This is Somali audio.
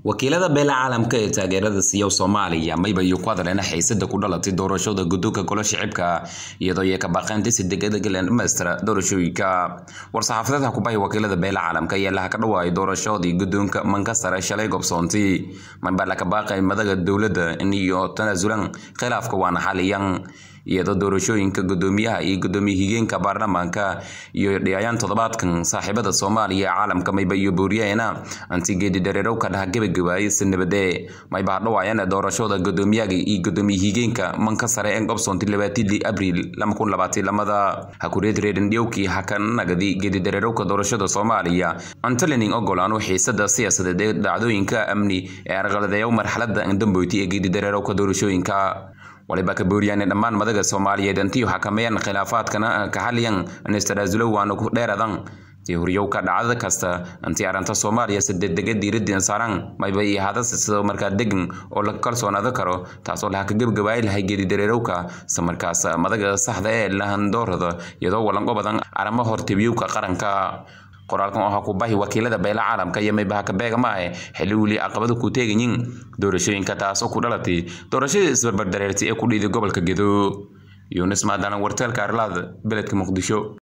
wakiilada beela caalamka ee taageerada siiya soomaaliya mayba iyo ku hadleena xiisada ku dhalatay doorashada guddoonka golo shicibka iyadoo ay ka baaqeen si degdeg ah dhamaystira doorashooyinka war-saxaafadeed kubahay wakiilada beela caalamka ayaa laha ka dhawaayay doorashadii guddoonka mankasare shalay gobsoontii mayba la ka baaqay madaga dowladda iyo tanaasulan khilaafka waana xaliyan iyadoo doorashooyinka gudoomiyaha iyo gudoomiye higeenka baarlamaanka iyo dhiyayaan toddobaadkan saaxiibada soomaaliya ee caalamka mayba iyo booriyaheena antigeedi dareerow ka dhaha gebagabaayay si nabade mayba hadhawaayana doorashada gudoomiyaga iyo gudoomiye higeenka manka sare ee gobsoonti labaatidii abriil lamada hakureed reerandhiyowkii hakanagadi geedi dareerowka doorashada soomaaliya antalening ogolaanu xiisada siyaasadeed ee dhacdooyinka amni ee arqaladeeya marxalada damboyti ee geedi dareerowka doorashooyinka waliba ka booriyaane dhammaan madaga soomaaliyeed intii xakameeyaan khilaafaadkana ka xaliyan nistaraasulo waana ku dheeradan tii horyowka dhacdada kasta intii arrinta soomaaliya si degdega diiradeen saaran mayba iyo hadase sidoo markaa degan oo la kalsoonaado karo taasoo laha ka gebagabaay lahay geedi dareerowka isla markaas madaga saxda ee lahandoorada iyadoo walanqo badan arrimo hortebiyowka qaranka qoraalkan waxaa ku bahi wakiilada beela caalamka iyo maybaha kabeega ma ahe xilli weli caqabada ku teegayiin doorashooyinka taasoo ku dhalatay doorashadii isbarbardareertay ee ku dhiiday gobolka gedo yunis maadalan warteelka arlaad beledka muqdisho